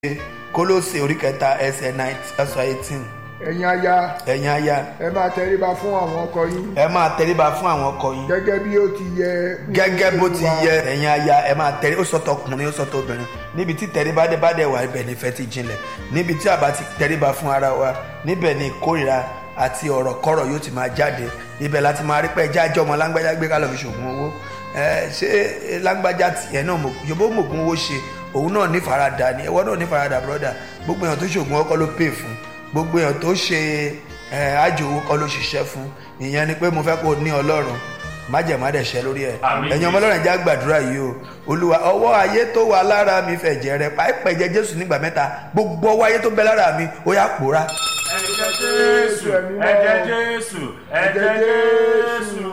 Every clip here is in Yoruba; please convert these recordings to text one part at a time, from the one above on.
kólósè orí kẹta ẹsẹ̀ ẹsẹ̀ eighteen ẹ̀yin aya ẹ̀yin aya ẹ máa tẹríba fún àwọn ọkọ yín ẹ máa tẹríba fún àwọn ọkọ yín gẹ́gẹ́ bí ó ti yẹ gẹ́gẹ́ bó ti Olúwa. yẹ ẹ̀yin aya ẹ máa tẹrí ó sọtọ ọkùnrin ó sọtọ obìnrin níbi tí tẹríba dé bá dẹ̀ wà ibẹ̀ nífẹ̀ẹ́ ti jinlẹ̀ níbi tí a bá ti tẹríba fún ara wa níbẹ̀ ni ìkórìíra àti ọ̀rọ̀ kọ́rọ̀ yóò ti máa jáde ibẹ̀ láti máa rí pé ẹjẹ́ àjọ ọmọ lágbájá gbé kálọ̀ fi ṣògùn owó ẹ ṣé lágbájá tiẹ̀ náà mọ̀- yòbó mògùn owó ṣe òun náà ní faradà ni ẹwọ́ náà ní faradà brọ́dà gbogbo èèyàn tó ṣògùn ọkọ ló pè fún gbogbo èèyàn tó ṣe ẹ àjò owó kọ́ ló ṣiṣẹ́ fún ìyẹn ni pé mo fẹ́ kó o ní ọlọ́run májẹ̀mádẹ̀ṣẹ́ lórí ẹ̀ Àmín. ẹ̀yin ọmọ ọlọ́run já gbàdúrà yìí o olúwa ọwọ́ ayé tó wà lára mi fẹ̀jẹ̀ rẹ pàápàá ẹ̀jẹ̀ jésù nígbà mẹ́ta gbogbo ọwọ́ ayé tó bẹ lára mi ó yá pòórá ẹ̀jẹ̀ jésù ẹ̀jẹ̀ jésù ẹ̀jẹ̀ jésù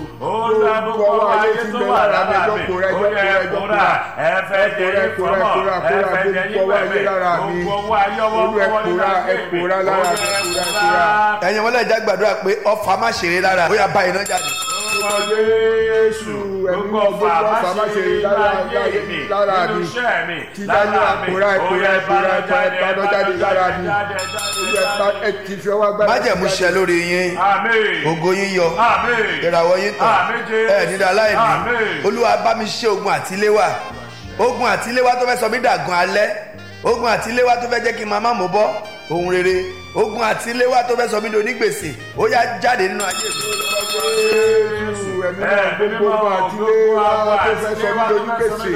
olùdókòwò ayé tó wà lára mi ó yẹ kóra ẹ̀fẹ̀ jẹ̀yẹ fọmọ ẹ̀fẹ̀ jẹ̀yẹ pẹ̀mẹ̀ gbogbo owó ayé ọwọ́ Olú ẹ kọ́wọ́ nínú pòórá, ẹ agbègbè pòórá ó lára yẹ mi, pòórá, kóra. ẹ̀yin ọmọ ọlọ́run já gbàdúrà pé ọfà má ṣeré lára ó yá bá iná jáde Orúkọ Jésù gbogbo ọfà má ṣe lára ayé mi lára nínú mi. iṣẹ́ mi Tí lára dájú mi àpòrá, ó ẹ̀pòrá, yẹ ẹ̀pòrá, jáde ẹ̀pòrá, jáde lára mi. Olú ẹ pa- ẹ ti fi ọwọ́ agbára májẹ̀mú ṣẹ lórí yín Àmín. ògo yín yọ Àmín. ìràwọ̀ yín tàn Àmín Jésù. ẹ̀ nídàá láìní Àmín. olúwa bá mi ṣe ogun àtiléwà ogun àtiléwà tó fẹ́ sọ mí dàgan alẹ́ ogun àtiléwà tó fẹ́ jẹ́ kí n máa má mú bọ́ ohun rere ogun àtiléwà tó fẹ́ sọ mí di onígbèsè ó yá jáde nínú ayé mi Jésù ẹ̀mí náà gbogbo ọgbà àti ilé wa tó fẹ́ sọ mí lójú gbèsè.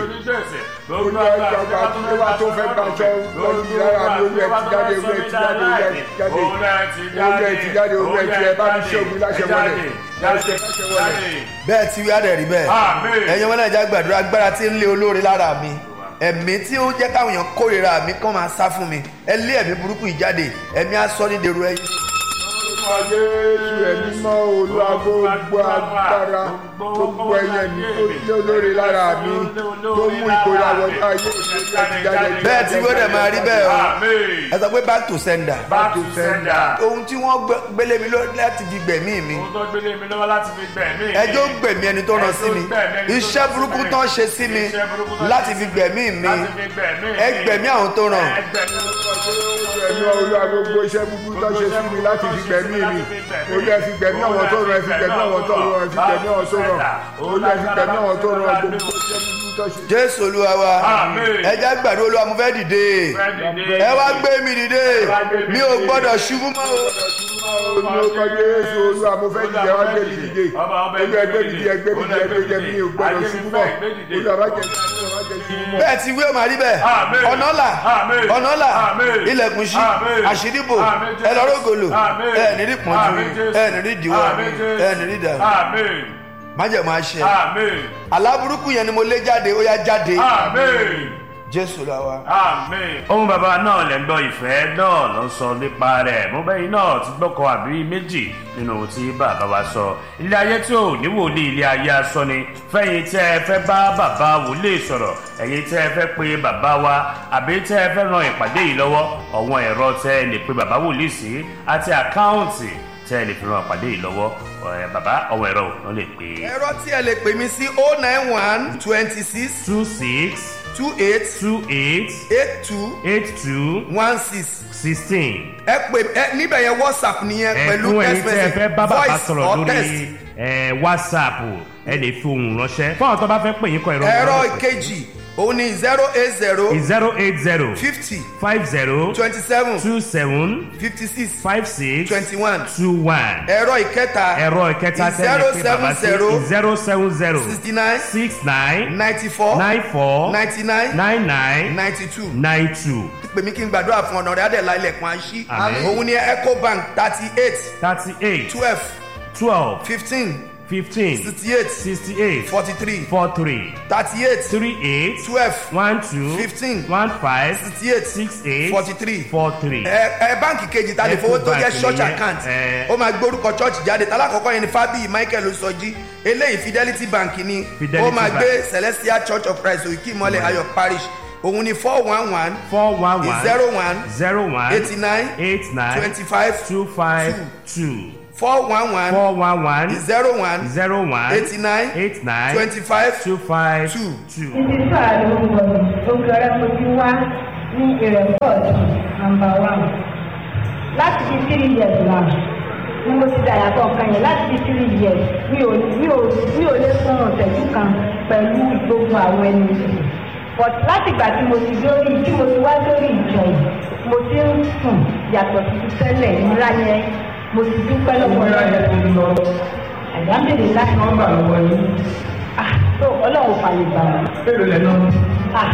Olú ẹ gbàgbà àti ilé wa tó fẹ́ gbàṣọ lọ́dún mi lára mi olú ẹ ti jáde olú ẹ ti jáde olú ẹ ti jáde olú ẹ ti jáde olú ẹ ti ẹ bá mi ṣe ògùn láṣẹ wọlé láṣẹ láṣẹ wọlé. bẹ́ẹ̀ tí wíwá dẹ̀ rí bẹ́ẹ̀ Àmín. ẹ̀yin ọmọ náà já gbàdúrà agbára tí ń lé olóore lára mi ẹ̀mí tí ó jẹ́ káwọn èèyàn kórìíra mi kán máa sá fún mi ẹ lé ẹ̀mí burúkú yìí jáde ẹ̀mí asọ́ ní dèrò ẹ̀yìn Orúkọ Jésù ẹ̀mí mọ́ olúwa gbogbo agbára gbogbo ẹyẹ mi tó lé olóore lára mi tó mú ìkórè àwọn ayé mi olú ẹ ti jáde. bẹ́ẹ̀ tí wíwá dẹ̀ máa rí bẹ́ẹ̀ o Àmín. ẹ sọ pé back to sender Back to sender. ohun tí wọ́n gbé- gbélé mi lọ láti fi gbẹ̀mí mi Ohun tó gbélé mi lọ́wọ́ láti fi gbẹ̀mí mi. ẹjọ́ gbẹ̀mí ẹni tó rán sí mi iṣẹ́ burúkú tán ṣe sí mi Iṣẹ́ burúkú tán láti ṣe fi sí mi. gbẹ̀mí mi Láti fi gbẹ̀mí mi. ẹ gbẹ̀mí àwọn tó ràn Ẹ gbẹ̀mí ẹ̀mí olúwa gbogbo iṣẹ́ búburú tó ṣe sí mi láti fi gbẹ̀mí mi olú ẹ fi gbẹ̀mí àwọn tó ràn ẹ fi gbẹ̀mí àwọn tó ràn ẹ fi gbẹ̀mí àwọn tó ràn olú ẹ fi gbẹ̀mí àwọn tó ràn gbogbo iṣẹ́ búburú tó ṣe. jésù olúwa wa Àmín. ẹ jẹ́ gbàdúrà olúwa mo fẹ́ dìde ẹ wá gbé mi dìde mi ò gbọ́dọ̀ ṣubú mọ́ o. olú ọkọ jésù olúwa mo fẹ́ dìde wá gbé mi dìde olú ẹgbẹ́ mi dìde ẹgbẹ́ mi dìde ẹgbẹ́ jẹ mi ò gbọ́dọ̀ ṣubú mọ́ olú àbá jẹ ṣubú mọ́ jẹ ṣubú mọ́. bẹ́ẹ̀ ti wí ó máa rí bẹ́ẹ̀ Àmín. ọ̀nà là Àmín. ọ̀nà là Àmín. ilẹ̀kùn ṣí Àmín. àṣírí bò Àmín Jésù. ẹ lọ́rọ́ gòlò Àmín. ẹ ní rí pọ́njú Àmín Jésù. ẹ ní rí ìdíwọ́ Àmín Jésù. ẹ ní rí ìdàrú Àmín. májẹ̀mú àṣẹ Àmín. aláburúkú yẹn ni mo lé jáde ó yá jáde Àmín. jésù olúwa wa. Àmín. ohun bàbá náà lẹ́ ń gbọ́ ìfẹ́ náà ló ń sọ nípa rẹ̀ mo bẹ́yìn náà ti gbọ́kọ̀ àbí méjì nínú ohun tí bàbá wa sọ ilé ayé tí ò ní wòlíì ilé ayé asọ ni fẹ́yìn tẹ́ ẹ fẹ́ bá bàbá wòlíì sọ̀rọ̀ ẹ̀yin tẹ́ ẹ fẹ́ pe bàbá wa àbí tẹ́ ẹ fẹ́ ran ìpàdé yìí lọ́wọ́ ọ̀wọ́n ẹ̀rọ tẹ́ ẹ lè pe bàbá wòlíì sí àti àkáùntì tẹ́ ẹ lè fi ran ìpàdé yìí lọ́wọ́ ẹ̀ bàbá ọ̀wọ́n ẹ̀rọ wọn lè pe ẹ̀rọ tí ẹ lè pè mí sí oh nine one twenty six two six two eight two eight eight two eight two one six sixteen. ẹ pè ẹ níbẹ̀ yẹn whatsapp nìyẹn pẹ̀lú ẹ̀kún ẹ̀yin text tẹ́ ẹ message fẹ́ bá bàbá voice sọ̀rọ̀ or lórí text. ẹ̀, whatsapp ẹ lè fi ohùn ránṣẹ́ fún àwọn tó bá fẹ́ pè yín kọ ìrọ̀ ẹ̀rọ ìkejì òun ni zero eight zero zero eight zero fifty five zero twenty seven two seven fifty six five six twenty one two one ẹ̀rọ ìkẹta ẹ̀rọ ìkẹta tẹ́lẹ̀ pé bàbá sí zero seven zero sixty nine six nine ninety four nine four ninety nine nine nine ninety two nine two pè mí kí n gbàdúrà fún ọ̀nà rẹ̀ adẹ̀lá ilẹ̀kùn àṣí Àmín. òun ni ecobank thirty eight thirty eight twelve twelve fifteen fifteen sixty eight sixty eight forty three four three thirty eight three eight twelve one two Fifteen. one five sixty eight six eight forty three four three. ẹ ẹ báǹkì kejì ta lè fowó tó jẹ́ Ecobank church nìyẹn, account ẹ. ó máa gbórúkọ church jáde talákọ̀ọ́kọ́ yẹn ni fábíyì michael sọjí eléyìí fidelity bank ni Fidelity ó máa Bank. gbé celestial church of christ òkè ìmọ̀lẹ̀ ayọ̀ parish òun ni four one one four one one zero one zero one eighty nine eight nine twenty five two five two four one one four one one zero one zero one eighty nine eight nine twenty five two five two. two. títí sáà ló ń wọ̀ mí ogun ọ̀rẹ́ fojú wá ní ìrẹ̀pọ̀t nàmbà wán láti fi three years náà ni mo ti dàyàtọ̀ nǹkan yẹn láti fi three years mi ò mi ò mi ò lè fún ọ̀sẹ̀jú kan pẹ̀lú gbogbo àwọn ẹni yìí but láti ìgbà tí mo ti lórí tí mo ti wá lórí ìjọ yìí mo ti ń sùn yàtọ̀ sí ti tẹ́lẹ̀ ìmúra yẹn mo ti dúpẹ́ lọ́pọ̀lọpọ̀ àyàmbèrè láti wọ́n gbà lọ́wọ́ yín. ah tó ọlọ́run fàlè gbà wọ́n Èlò lẹ̀ náà ah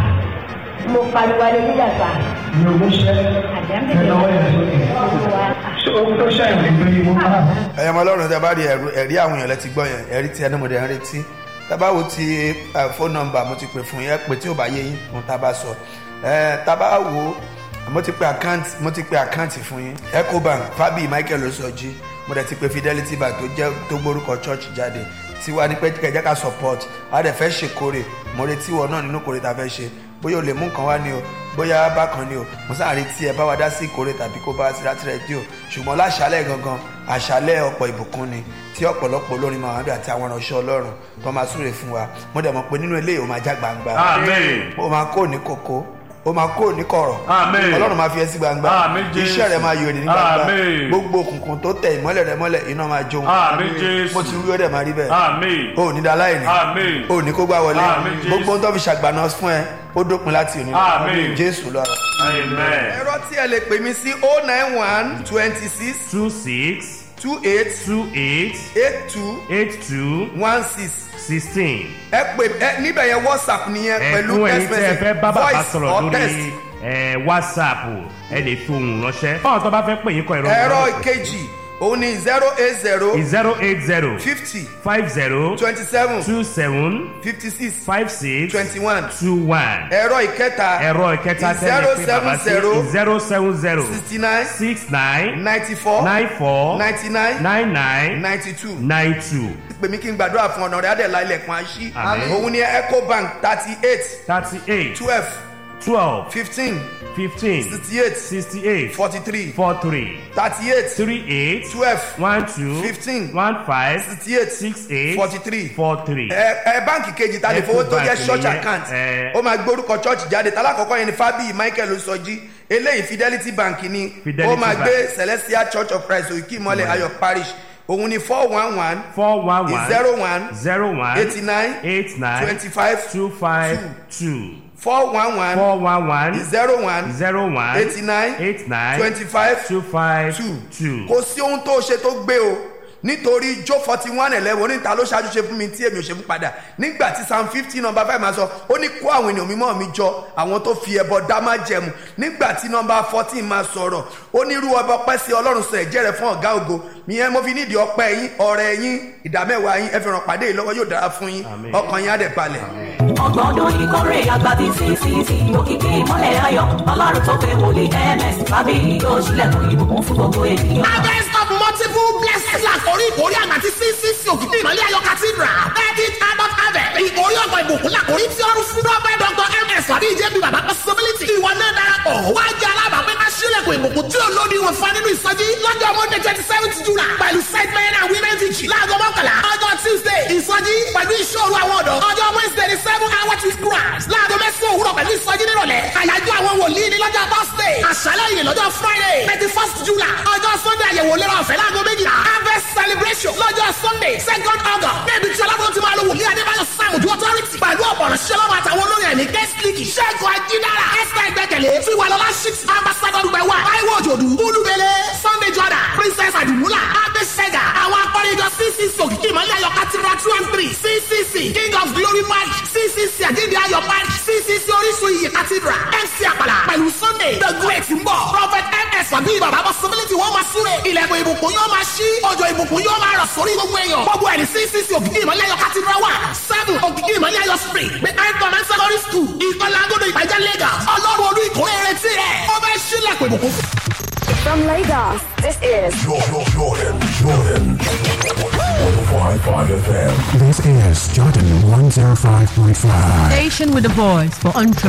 mo pariwo aleluya sa ní ogún ṣẹ́ àyàmbèrè ẹ̀ lọ́wọ́ yẹn sókè. láti wá Ṣé ohun tó ṣàyẹ̀wò ìgbé yìí wọ́n máa ẹ̀yọ́ ọmọ ọlọ́run tẹ bá rí ẹ̀rú ẹ̀rí àwọn èèyàn lẹ ti gbọ́ yẹn ẹ̀rí tí ẹnu mo dẹ̀ ń retí tábà wo ti fóònù nọ́mbà mo ti pè fún yẹn pé tí ò bá yé yín fún tábà sọ ẹ̀ tábà wo mo ti pe àkáǹtì mo ti pe àkáǹtì fún yín ecobank fabi michael osọjí mo dẹ̀ ti pe fidelity bank tó jẹ́ tó gbórúkọ church jáde tiwa ní pé kẹjẹ ká support a dẹ̀ fẹ́ ṣèkórè mo retí wọn náà nínú kórè tá a fẹ́ ṣe bóyá o lè mú nǹkan wá ní o bóyá bákan ni o mo sáà retí ẹ bá wa dá sí ìkórè tàbí kó bá wa sí láti rẹ́díò ṣùgbọ́n láṣálẹ̀ gangan àṣálẹ̀ ọ̀pọ̀ ìbùkún ni tí ọ̀pọ̀lọpọ̀ olórin máa wà bí àti àwọn ìránṣẹ́ ọlọ́run tó máa súre fún wa mo dẹ̀ mọ̀ pé nínú eléyìí ó máa já gbangba Àmín. ó máa kó ní kókó ó máa kó ní kọ̀rọ̀ Àmín. ọlọ́run máa fi ẹ́ sí gbangba Àmín, Jésù. iṣẹ́ rẹ̀ máa yọ èdè ní gbangba Àmín. gbogbo òkùnkùn tó tẹ ìmọ́lẹ̀ rẹ̀ mọ́lẹ̀ iná máa jó Àmín, Jésù. mo ti wí ó dẹ̀ máa rí bẹ́ẹ̀ Àmín. o ò ní da láìní Àmín. o ò ní kó gbá wọlé Àmín, Jésù. gbogbo ohun tó fi ṣàgbàna fún ẹ ó dópin láti òní lọ. Àmín. jésù lọ́rọ̀. Amen. ẹ̀rọ tí ẹ lè pè mí sí o nine one twenty six Two six two eight two eight eight two eight two one six sixteen. ẹ pè ẹ níbẹ̀ yẹn whatsapp nìyẹn pẹ̀lú ẹ̀fún ẹ̀yin text tí ẹ message fẹ́ bá bàbá voice sọ̀rọ̀ or lórí text. ẹ̀, whatsapp ẹ lè fi ohùn ránṣẹ́ fáwọn tó bá fẹ́ pè yín kọ ẹ̀rọ ẹ̀rọ ìkejì òun ni zero eight zero zero eight zero fifty five zero twenty seven two seven fifty six five six twenty one two one ẹ̀rọ ìkẹta ẹ̀rọ ìkẹta tẹ́lẹ̀ pé bàbá sí zero seven zero sixty nine six nine ninety four nine four ninety nine nine nine ninety two nine two pè mí kí n gbàdúrà fún ọ̀nà rẹ̀ adẹ̀lá ilẹ̀kùn àṣì Àmín. òun ni ecobank thirty eight thirty eight twelve twelve fifteen fifteen sixty eight sixty eight forty three four three thirty eight three eight twelve one two Fifteen. one five sixty eight six eight forty three four three. ẹ ẹ báǹkì kejì ta lè fowó tó jẹ Ecobank church nìyẹn, account ẹ. ó máa gbórúkọ church jáde tálákọ̀ọ́kọ́ yẹn ni fabi michael sọjí eléyìí fidelity bank ni Fidelity ó máa Bank. gbé celestial church of christ òkè ìmọ̀lẹ̀ ayọ̀ parish òun ni four one one four one one zero one zero one eighty nine eight nine twenty five two five two four one one four one one zero one zero one eighty nine eight nine twenty five two five two two. kò sí ohun tó ṣe tó gbé o nítorí jó forty one eleven oníta ló ṣáájú ṣe fún mi tí èmi ò ṣe fún padà nígbà tí psalm fifty number five máa sọ ó ní kó àwọn ènìyàn mímọ́ mi jọ àwọn tó fi ẹbọ dá má jẹmu nígbà tí number fourteen máa sọ̀rọ̀ ó ní irú ọba ọpẹ́ sí ọlọ́run sọ ẹ̀jẹ̀ rẹ̀ fún ọ̀gá ògo ìyẹn mo fi nídìí ọpẹ́ yín ọ̀rẹ́ yín ìdámẹ́wàá yín ẹ fi ràn pàdé yìí lọ́wọ́ yóò dára fún yín Àmín. ọkàn yín á dẹ̀ balẹ̀. ọgbọ̀n ọdún ìkórè àgbà tí ccc òkìkí ìmọ̀lẹ̀ ayọ̀ ọlọ́run tó pé wòlíì ms tàbí yóò ṣílẹ̀kùn ìbùkún fún gbogbo ènìyàn. harvest of multiple blessings làkórí ìkórè àgbà tí ccc òkìtì ìmọ̀lẹ́ ayọ̀ cathedral thirty adult harvest ìkórè ọ̀gbọ̀n ìbùkún làkórí tí ọrùn fún prophet dr ms tàbí ìjẹ́bi bàbá possibility ìwọ náà darapọ̀ wá jẹ́ alábàápẹ́ ká ṣílẹ̀kùn ìbùkún tí ó lóde wọn fún nínú ìsọjí lọ́jọ́ monday twenty seventh july pẹ̀lú set men and women vigil láago mọ́kànlá ọjọ́ tuesday ìsọjí pẹ̀lú ìṣòro àwọn ọ̀dọ́ ọjọ́ wednesday ní seven hour to grass láago mẹ́sàn-án òwúrọ̀ pẹ̀lú ìsọjí nírọ̀lẹ́ àyájọ́ àwọn wòlíì ní lọ́jọ́ thursday àṣálẹ́ yìí lọ́jọ́ friday thirty first july ọjọ́ sunday àyẹ̀wò lérò ọ̀fẹ́ láago méjìlá harvest celebration lọ́jọ́ sunday second august níbi tí ọlọ́run ti máa lo wòlíì adébáyọ̀ sàmùjú authority pẹ̀lú ọ̀pọ̀rọ̀ ṣẹlọ́wọ́ àtàwọn olórin ẹ̀mí guest league ṣẹ́gun ajídára esther ìgbẹ́kẹ̀lé tiwalọ́lá six ambassador dùgbẹ̀wá táíwò òjòdù olúbele sunday jordan princess adumula abesega àwọn akọrin ìjọ ccc òkìkí ìmọ̀lẹ́ ayọ̀ cathedral two and three ccc king of glory march ccc àjíǹde ayọ̀ march ccc orísun iyì cathedral mc àpàlà pẹ̀lú sunday the great ń bọ̀ prophet ms àbí bàbá possibility wọ́n máa súre ilẹ̀kùn ìbùkún yóò máa ṣí òjò ìbùkún yóò máa rọ̀ sórí gbogbo èèyàn gbogbo ẹni ccc òkìkí ìmọ̀lẹ́ ayọ̀ cathedral one seven òkìkí ìmọ̀lẹ́ ayọ̀ street behind command secondary school ìkọlá agodo ìpàjá lagos ọlọ́run olú ìkórè retí rẹ̀ ó fẹ́ ṣílẹ̀kùn ìbùkún fún. From Lagos, this is Jordan, Jordan, Jordan. 105.5 FM. This is Jordan 105.5. Station with a voice for entrepreneurs.